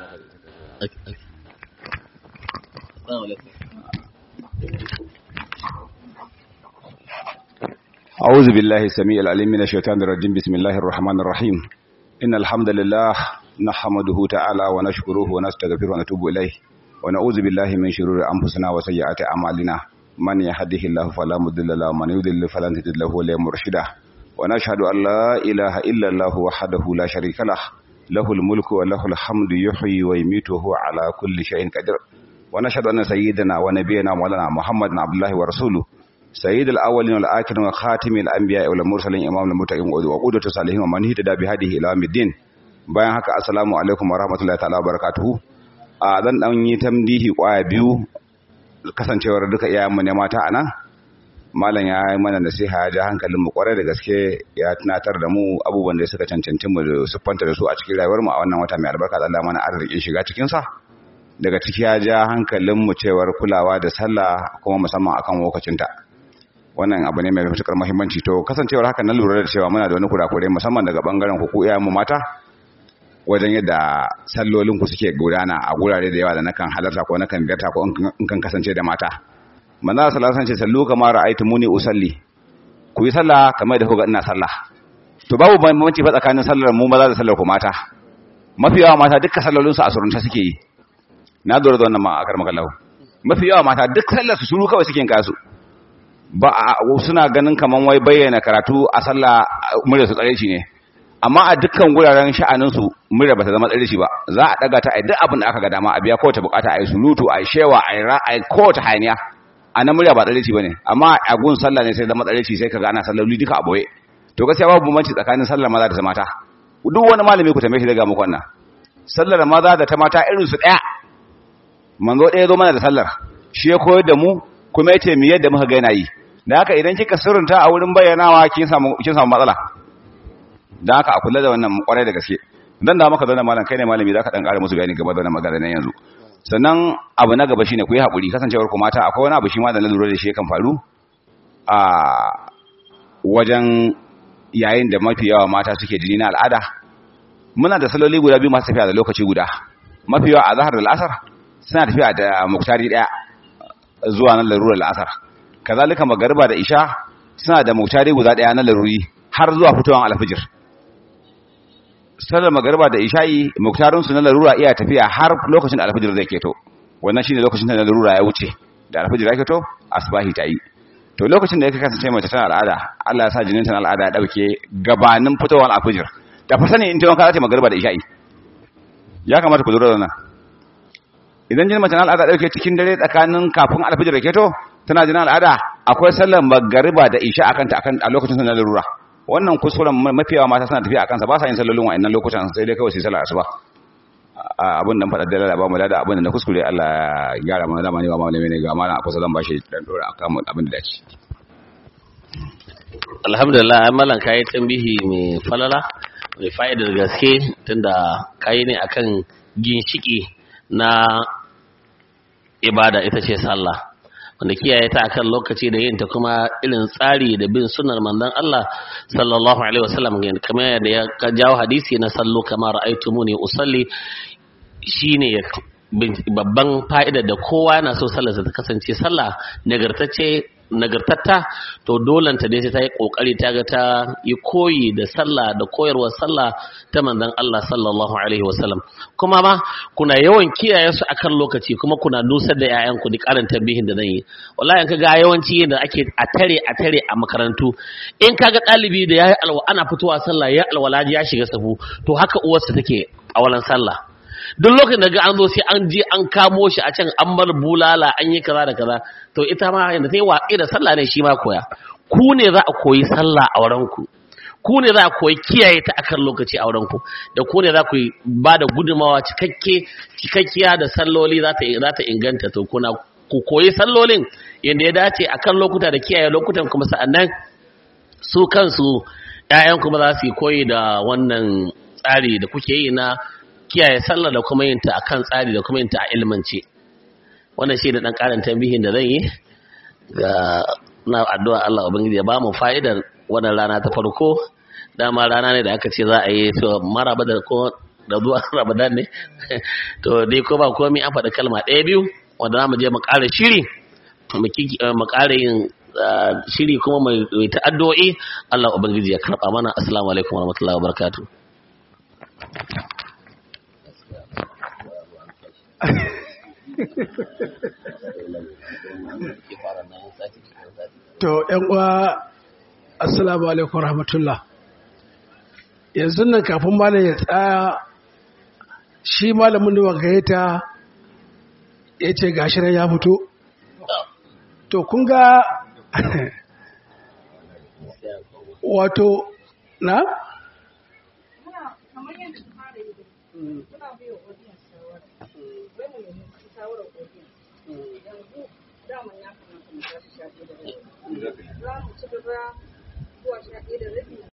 أعوذ بالله السميع العليم من الشيطان الرجيم بسم الله الرحمن الرحيم إن الحمد لله نحمده تعالى ونشكره ونستغفره ونتوب إليه ونعوذ بالله من شرور أنفسنا وسيئات أعمالنا من يهده الله فلا مضل له ومن يضلل فلن تجد له وليا مرشدا ونشهد أن لا إله إلا الله وحده لا شريك له له الملك وله الحمد يحيي ويميت وهو على كل شيء قدير ونشهد أن سيدنا ونبينا مولانا محمد عبد الله ورسوله سيد الأولين والآخرين وخاتم الأنبياء والمرسلين إمام المتقين وقودة صالحين ومن اهتدى بهذه إلى يوم الدين bayan haka assalamu alaikum warahmatullahi ta'ala barakatuhu a zan dan yi tamdihi kwaya biyu kasancewar duka iyayenmu ne mata anan malam ya yi mana nasiha ya ja hankalin mu kwarai da gaske ya tunatar da mu abubuwan da suka cancanci mu siffanta da su a cikin rayuwar mu a wannan wata mai albarka da Allah mana arzikin shiga cikin sa daga ciki ya ja hankalinmu cewar kulawa da sallah kuma musamman akan lokacinta wannan abu ne mai matuƙar muhimmanci to kasancewar haka na lura da cewa muna da wani kurakure musamman daga bangaren ku mu mata wajen yadda sallolin ku suke gudana a gurare da yawa da nakan halarta ko nakan biyarta ko in kan kasance da mata manzo sallallahu alaihi wasallam ce sallu kama ra'aytumuni usalli ku yi sallah kamar da kuga ina sallah to babu bambanci fa tsakanin sallar mu maza da sallar ku mata mafi yawa mata dukkan sallolin su a surunta suke yi na dora da wannan ma akar makallahu mafi yawa mata duk sallar su suru kawai suke yin kasu ba suna ganin kaman wai bayyana karatu a sallah murya su tsare shi ne amma a dukkan guraren sha'anin su murya bata zama tsare shi ba za a daga ta a duk abin da aka ga dama a biya kowace bukata a yi surutu a yi shewa a yi ra'ayi kowace hayaniya a nan murya ba tsare shi bane amma a gun sallah ne sai zama tsare shi sai kaga ana salloli duka a boye to gaskiya babu bambanci tsakanin sallar maza da ta mata duk wani malami ku tambaye shi daga muku wannan sallar maza da ta mata irin su daya manzo daya zo mana da sallar shi ya koyar da mu kuma yace mi yadda muka ga yana yi da haka idan kika sirrinta a wurin bayyanawa kin samu kin samu matsala da haka a kula da wannan kwarai da gaske dan da maka zauna malam kai ne malami zaka dan ƙara musu bayani gaba da wannan magana nan yanzu sannan abu na gaba shine ku yi hakuri kasancewar ku mata akwai wani abu shi ma da na lura da shi kan faru a wajen yayin da mafi yawa mata suke jini na al'ada muna da saloli guda biyu masu tafiya da lokaci guda mafi yawa a zahar da al'asar suna tafiya da muktari daya zuwa nan larurar al'asar kazalika magariba da isha suna da muktari guda daya na laruri har zuwa fitowar alfijir sallar magariba da isha'i muktarin su na larura iya tafiya har lokacin alfijir zai keto wannan shine lokacin da na larura ya wuce da alfijir ya keto asbahi ta yi to lokacin da yake kasance mace tana al'ada Allah ya sa jinin tana al'ada ya dauke gabanin fitowar alfijir da fa sani in ta wanka za ta magariba da isha'i ya kamata ku lura da nan idan jinin mace na al'ada dauke cikin dare tsakanin kafin alfijir ya keto tana jinin al'ada akwai sallar magariba da isha akan ta akan a lokacin na larura wannan kuskuren mafiyawa mata suna tafiya akan sa ba sa yin sallolin wa'annan lokutan sai dai kawai su sallar asuba abin nan faɗar dalala ba mu da abin da na kuskure Allah ya gyara mana zamani ba malami ne ga mana a kusa zan bashi dan dora akan abin da dace alhamdulillah amalan kai tambihi mai falala mai fa'idar gaske tunda kai ne akan ginshiki na ibada ita ce sallah wanda kiyaye ta akan lokaci da yin ta kuma irin tsari da bin sunnar manzon Allah sallallahu alaihi wasallam kamar yadda ya jawo hadisi na sallu kamar ra'aytumuni usalli shine babban fa'ida da kowa yana so sallarsa ta kasance sallah nagartacce nagartatta to dolanta dai sai ta yi kokari ta ga ta yi koyi da sallah da koyarwar sallah ta manzon Allah sallallahu alaihi wasallam kuma ma kuna yawan kiyaye su akan lokaci kuma kuna nusar da ƴaƴan ku da karin tambihin da zan yi wallahi in kaga yawanci da ake a tare a tare a makarantu in kaga ɗalibi da yayi alwa ana fitowa sallah ya alwala ya shiga safu to haka uwarsa take a walan sallah duk lokacin da ga an zo sai an je an kamo shi a can an bar bulala an yi kaza da kaza to ita ma yanda ta yi watsi da sallah ne shi ma koya ku ne za a koyi sallah a wurin ku ku ne za a koyi kiyaye ta akan lokaci a wurin ku da ku ne za ku ba da gudunmawa cikakke cikakkiya da salloli za ta za ta inganta to kuna ku koyi sallolin yanda ya dace akan lokuta da kiyaye lokutan kuma sa'annan su kansu ƴaƴan kuma za su yi koyi da wannan tsari da kuke yi na kiyaye sallar da kuma yin ta akan tsari da kuma yin ta a ilmance wannan shi da dan karin tambihin da zan yi ga na addu'a Allah ubangiji ya ba mu fa'idar wannan rana ta farko dama rana ne da aka ce za a yi so maraba da ko da zuwa Ramadan ne to dai ko ba komai an faɗi kalma ɗaya biyu wanda za mu je mu ƙara shiri mu ƙara yin shiri kuma mai ta addu'o'i Allah ubangiji ya karɓa mana assalamu alaikum warahmatullahi wabarakatuh To, uwa Assalamu alaikum rahmatullah. Yanzu nan kafin malam ya tsaya shi malamin da gayyata ya ce gashi nan ya fito. To, kun ga wato na? za mu ci gaba zuwa sha ɗaya da rabi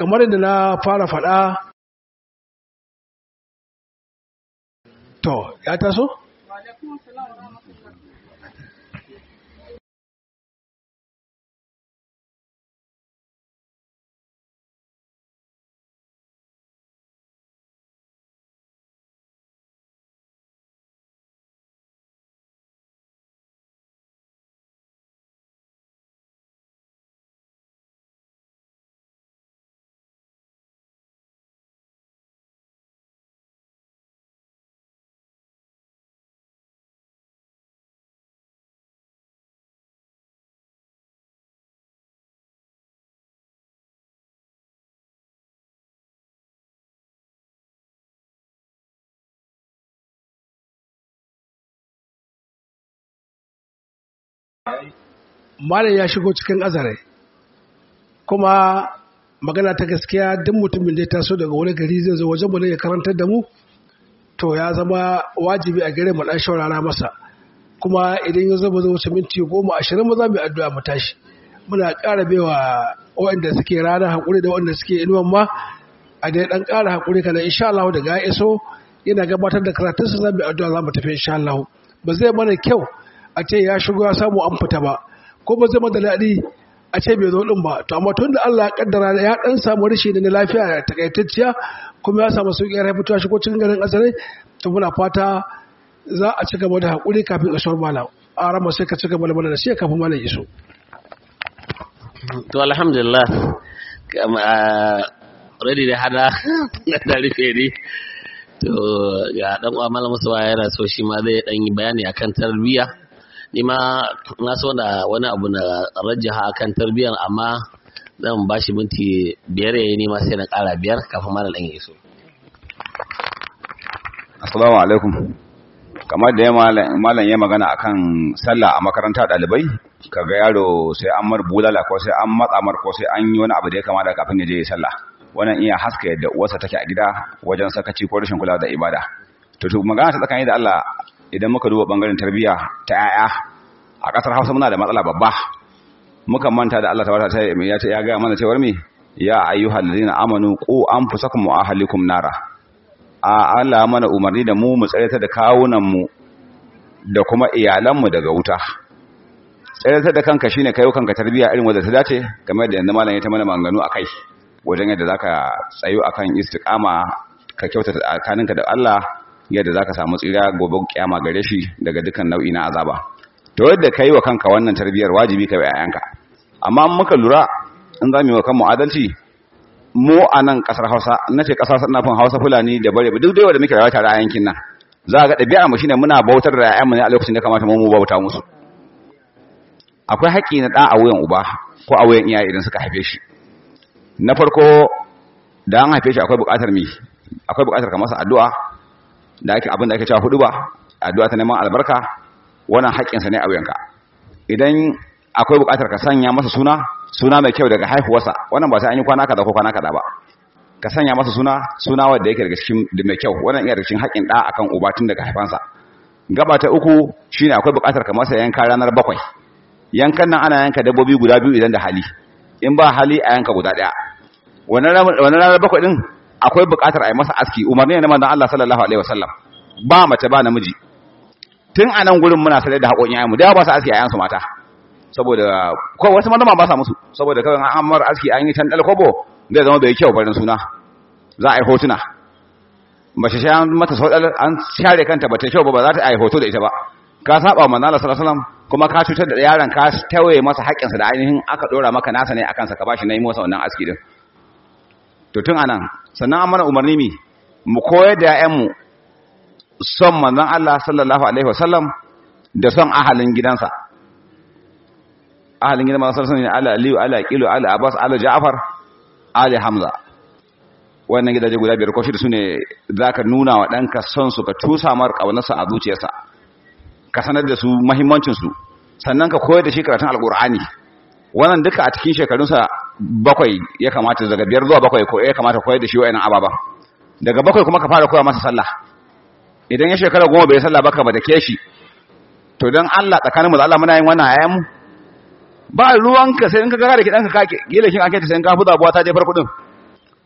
kamar yadda na fara faɗa to ya taso? malam ya shigo cikin azare kuma magana ta gaskiya duk mutumin da ya taso daga wani gari zai zo wajen mu ne ya karantar da mu to ya zama wajibi a gare mu dan shaurara masa kuma idan ya zama zai wuce minti goma ashirin mu za mu yi addu'a mu tashi muna ƙara baiwa waɗanda suke rana haƙuri da waɗanda suke inuwan ma a dai ɗan ƙara haƙuri kana insha Allah daga ya iso yana gabatar da karatunsa za mu yi addu'a za mu tafi insha Allah ba zai mana kyau a ce ya shigo ya samu an fita ba ko ba zai mana daɗi a ce bai zo ɗin ba to amma tun da Allah ya kaddara ya ɗan samu rashi na lafiya takaitacciya kuma ya samu sauƙi ya fito shigo cikin garin asali to muna fata za a ci gaba da haƙuri kafin isuwar malam a rama sai ka ci gaba da mana da shi kafin malam iso to alhamdulillah ready da hada da rufe ne to ga dan uwa malam Musa yana so shi ma zai dan yi bayani akan tarbiyya ni ma na so da wani abu na rajaha akan tarbiyyar amma zan ba shi minti biyar yayi ni ma sai na kara biyar kafin malam dan ya iso assalamu alaikum kamar da ya malam ya magana akan sallah a makaranta dalibai kaga yaro sai an mar bulala ko sai an matsa mar ko sai an yi wani abu da ya kamata kafin ya je ya sallah wannan iya haska yadda uwarsa take a gida wajen sakaci ko rashin kula da ibada to to magana ta tsakani da Allah idan muka duba bangaren tarbiyya ta yaya a kasar Hausa muna da matsala babba muka manta da Allah tabaraka ta ya ce ya ga mana cewar me ya ayyuhal ladina amanu qu anfusakum wa ahlikum nara a Allah mana umarni da mu mu tsayar da kawunan mu da kuma iyalan mu daga wuta tsayar da kanka shine kayo kanka tarbiyya irin wanda ta dace kamar da yanzu malam ya ta mana maganganu akai wajen yadda za ka tsayo a kan istiƙama ka kyauta tsakaninka da Allah yadda za ka samu tsira gobe kyama gare shi daga dukkan nau'i na azaba to yadda ka yi wa kanka wannan tarbiyyar wajibi ka yi yayanka amma muka lura in za mu yi wa kanmu adalci mu a nan ƙasar hausa na ce ƙasar nafin hausa fulani da bare duk dai wanda muke rayuwa tare a yankin nan za ga ɗabi'ar mu shine muna bautar da yayanmu ne a lokacin da kamata mu mu bauta musu akwai haƙƙi na ɗa a wuyan uba ko a wuyan iyaye idan suka haife shi na farko da an haife shi akwai buƙatar mi akwai buƙatar ka masa addu'a da ake abin da ake cewa hudu ba addu'a ta neman albarka wannan haƙƙinsa ne a wuyanka idan akwai buƙatar ka sanya masa suna suna mai kyau daga haihuwarsa wannan ba sai an yi kwana kaza ko kwana kaza ba ka sanya masa suna suna wanda yake daga cikin da mai kyau wannan iya daga cikin haƙƙin ɗa akan uba tun daga haifansa gaba ta uku shine akwai buƙatar ka masa yanka ranar bakwai yankan nan ana yanka dabbobi guda biyu idan da hali in ba hali a yanka guda ɗaya wannan ranar bakwai din akwai buƙatar a yi masa aski umarni ne na manzon Allah sallallahu alaihi wasallam ba mace ba namiji tun a nan gurin muna sanar da haƙoƙin ayyanmu da ba su aski ayyansu mata saboda ko wasu manoma ba sa musu saboda kawai an mar aski an yi tan kobo zai zama bai kyau barin suna za a yi hotuna mace shi an mata saudal an share kanta ba ta kyau ba ba za ta yi hoto da ita ba ka saba manzon Allah sallallahu alaihi wasallam kuma ka cutar da yaron ka tawaye masa haƙƙinsa da ainihin aka dora maka nasa ne akan sa ka bashi nayi masa wannan aski din to tun anan sannan an mana umarni mi mu koyar da ƴaƴanmu son manzon Allah sallallahu alaihi wasallam da son ahalin gidansa ahalin gidan manzon sallallahu alaihi wasallam ala aliyu ala qilu ala abbas ala ja'far ala hamza wannan gidaje guda biyar ko shida sune zaka nuna wa danka son su ka tusa mar kaunarsa a zuciyarsa ka sanar da su muhimmancin su sannan ka koyar da shi karatun alqur'ani wannan duka a cikin shekarunsa bakwai ya kamata daga biyar zuwa bakwai ko ya kamata koyar da shi wa'annan ababa daga bakwai kuma ka fara koya masa sallah idan ya shekara goma bai sallah baka ba da ke shi to don Allah tsakaninmu da Allah muna yin wannan ayyamu ba ruwanka sai in ka gara ki danka kake gila kin ake ta sai in ka fuza buwa ta je farko din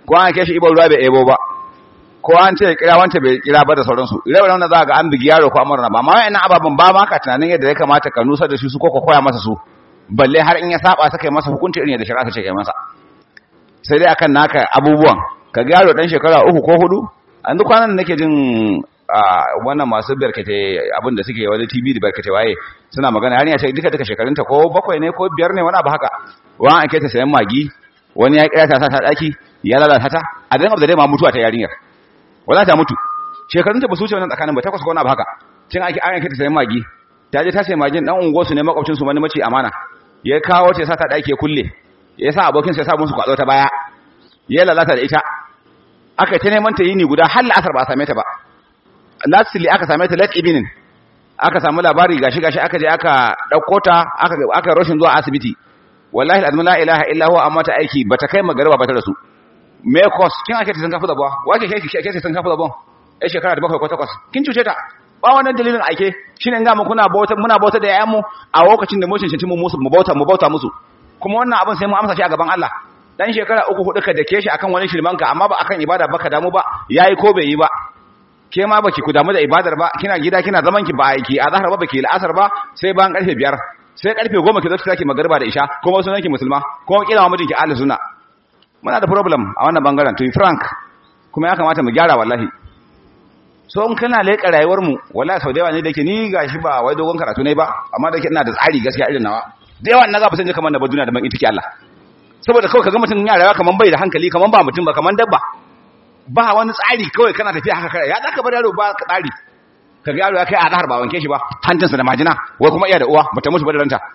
ko an kai shi ibo ruwa bai ebo ba ko an ce kira wance bai kira ba da sauransu ire wannan za ga an bigi yaro ko amurna ba amma wa'annan ababen ba ma ka tunanin yadda ya kamata ka nusar da shi su ko ka koya masa su balle har in ya saba saka masa hukunci irin yadda shari'a ta ce kai masa sai dai akan naka abubuwan ka ga yaro dan shekara uku ko hudu an duk kwanan nake jin wannan masu barkate abin da suke wani TV da barkate waye suna magana har ya ce duka duka shekarunta ko bakwai ne ko biyar ne wani abu haka wani an kai ta sayan magi wani ya kira ta ta daki ya lalata ta a dan abu da dai ma mutuwa ta yarinyar wala ta mutu shekarunta ba su wuce wannan tsakanin ba takwas ko wani abu haka cin ake an kai ta sayan magi ta je ta sayi magin dan ungo su ne makwabcin su wani mace amana ya kawo ta sa ta daki ya kulle ya sa abokin sa ya sa musu kwado ta baya ya lalata da ita aka ta neman ta yini guda har la'asar ba a same ta ba lastly aka same ta late evening aka samu labari gashi gashi aka je aka dauko ta aka aka roshin zuwa asibiti wallahi alazim la ilaha illa huwa amma ta aiki bata kai magariba ba ta rasu me cost kin ake san kafu da ba wace ke ke san kafu da ba ai shekara da bakwai ko takwas kin cuce ta ba wannan dalilin aike shine ga mu kuna bauta muna bauta da yayan mu a lokacin da mu cancanci mu musu mu bauta mu bauta musu kuma wannan abin sai mu amsa shi a gaban Allah dan shekara uku hudu ka dake shi akan wani shirmanka amma ba akan ibada baka damu ba yayi ko bai yi ba ke ma baki ku damu da ibadar ba kina gida kina zaman ki ba aiki a zahar ba baki la'asar ba sai bayan karfe biyar sai karfe goma ki zo ki sake magariba da isha kuma sunan ki musulma kuma kila ma mijinki ahli sunna muna da problem a wannan bangaren to be frank kuma ya kamata mu gyara wallahi so in kana leƙa rayuwar mu wallahi sau da yawa ne da ke ni gashi ba wai dogon karatu ne ba amma da ke ina da tsari gaskiya irin nawa da yawa na ga ba san kamar na ba duniya da ban ita ke Allah saboda kawai kaga mutum ya rayuwa kaman bai da hankali kaman ba mutum ba kaman dabba ba wani tsari kawai kana tafiya haka kare ya zaka bar yaro ba ka tsari kaga yaro ya kai a zahar ba wanke shi ba hancinsa da majina wai kuma iya da uwa bata mutu ba da ranta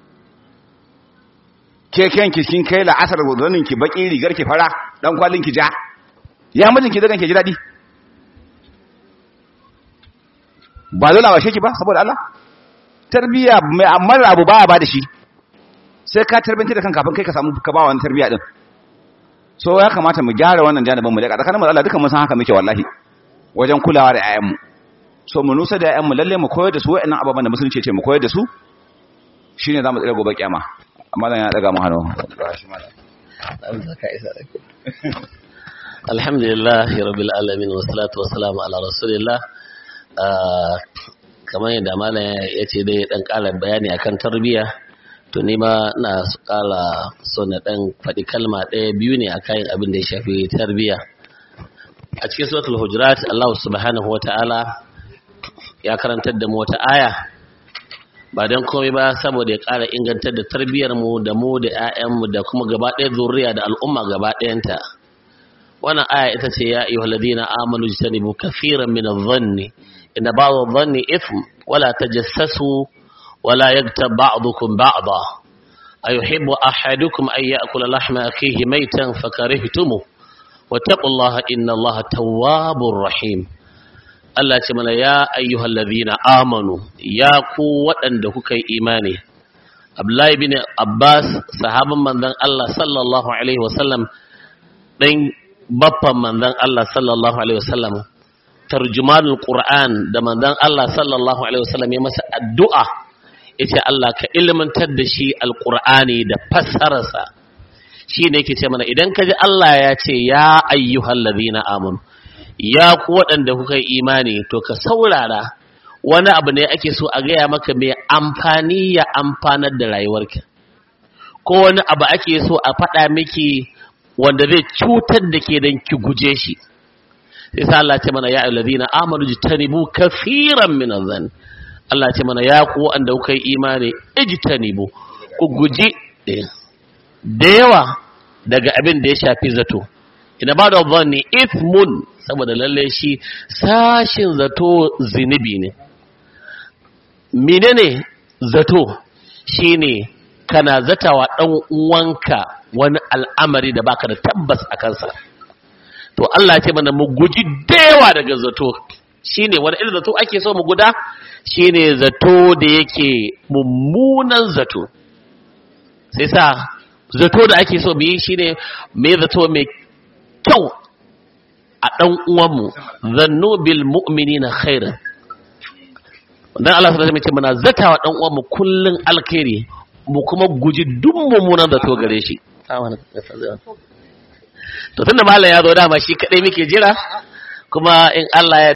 ke kenki kin kai la asar zanin ki baki rigar ki fara dan kwalin ki ja ya mijin ki dagan ki ji dadi ba dole ba ki ba saboda Allah tarbiya mai amma abu baya ba da shi sai ka tarbiyyantar da kanka kafin kai ka samu ka ba wani tarbiya din so ya kamata mu gyara wannan janibin mu da tsakanin mu Allah dukan mun san haka muke wallahi wajen kulawa da ƴaƴan mu so mu nusa da ƴaƴan mu lalle mu koyar da su wa'annan ababan da musulunci ce mu koyar da su shine zamu tsira gobe kiyama amma dan ya daga mu hannu alhamdulillah rabbil alamin wassalatu wassalamu ala rasulillah kamar yadda malam ya ce dai dan ƙara bayani akan tarbiyya to ni ma na kala so na dan faɗi kalma ɗaya biyu ne a kayan abin da ya shafi tarbiyya a cikin suratul hujurat Allah subhanahu wata'ala ya karantar da mu wata aya ba dan komai ba saboda ya ƙara ingantar da tarbiyyar mu da mu da ƴaƴan mu da kuma gaba ɗaya zuriya da al'umma gaba ɗayanta wannan aya ita ce ya ayyuhal ladina amanu jtanibu kaseeran min adh-dhanni inna ba'd adh-dhanni ithm wala tajassasu ولا يغتب بعضكم بعضا أيحب أحدكم أن يأكل لحم أخيه ميتا فكرهتموه واتقوا الله إن الله تواب رحيم Allah ce mana ya ayyuhal ladhina amanu ya ku waɗanda kuka yi imani Abdullahi bin Abbas sahaban manzon Allah sallallahu alaihi wasallam dan baffan manzon Allah sallallahu alaihi wasallam tarjumanul Qur'an da manzon Allah sallallahu alaihi wasallam ya masa addu'a yace Allah ka ilmantar da shi alqur'ani da fassararsa shine yake ce mana idan kaji Allah ya ce ya ayyuhal ladina amanu ya ku waɗanda kuka yi imani to ka saurara wani abu ne ake so a gaya maka mai amfani ya amfanar da rayuwarka ko wani abu ake so a faɗa miki wanda zai cutar da ke don ki guje shi sai sa Allah ce mana ya ayyuhal ladina amanu jitanibu kafiran min adh Allah ce mana ya ku wanda kuka yi imani ijtanibu ku guji da yawa daga abin da ya shafi zato ina ba da zanni ithmun saboda lalle shi sashin zato zinubi ne menene zato shine kana zatawa dan uwanka wani al'amari da baka da tabbas a kansa to Allah ya ce mana mu guji da yawa daga zato shine wani irin zato ake so mu guda shine zato da yake mummunan zato sai sa zato da ake so mu yi shine mai zato mai kyau a ɗan uwanmu zannu bil mu'minina khairan dan Allah subhanahu wa ta'ala muna zatawa ɗan uwanmu kullun alkhairi mu kuma guji duk mummunan zato gare shi to tunda malam ya zo dama shi kadai muke jira kuma in Allah ya